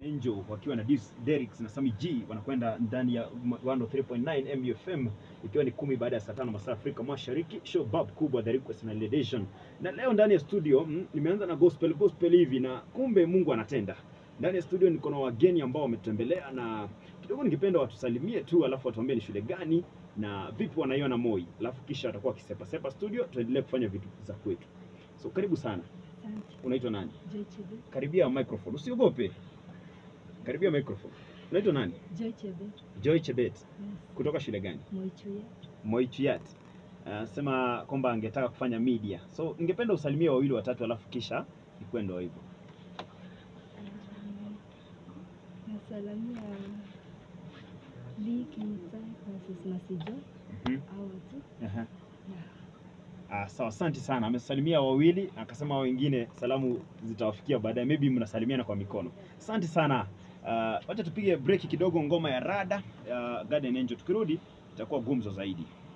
Angel wakiwa na Dis Derricks na Sami G wanakwenda ndani ya 103.9 MUFM ikiwa ni kumi baada ya saa tano masaa Afrika Mashariki, show bab kubwa The Request na Ledation. Na leo ndani ya studio mm, nimeanza na gospel gospel hivi na kumbe Mungu anatenda. Ndani ya studio niko na wageni ambao wametembelea na kidogo ningependa watusalimie tu, alafu watuambie ni shule gani na vipi wanaiona Moi, alafu kisha watakuwa wakisepa sepa studio, tuendelee kufanya vitu za kwetu. So karibu sana. Asante. Unaitwa nani? Joy Chebe. Karibia microphone, usiogope. Karibia microphone. Unaitwa nani? Joy Chebe. Joy Chebet. Yes. Kutoka shule gani? Moichuya. Moichuyat. Uh, sema kwamba angetaka kufanya media. So ningependa usalimie wawili watatu alafu kisha ikwendo hivyo. Um, Nasalamia Lee Kimutai, Francis Masijo, Mhm. hao tu. Aha. Na Ah, sawa, asante sana. Amesalimia wawili, akasema hao wengine salamu zitawafikia baadaye, maybe mnasalimiana kwa mikono. Asante sana. Uh, wacha tupige break kidogo, ngoma ya Rada uh, Garden Angel. Tukirudi itakuwa gumzo zaidi.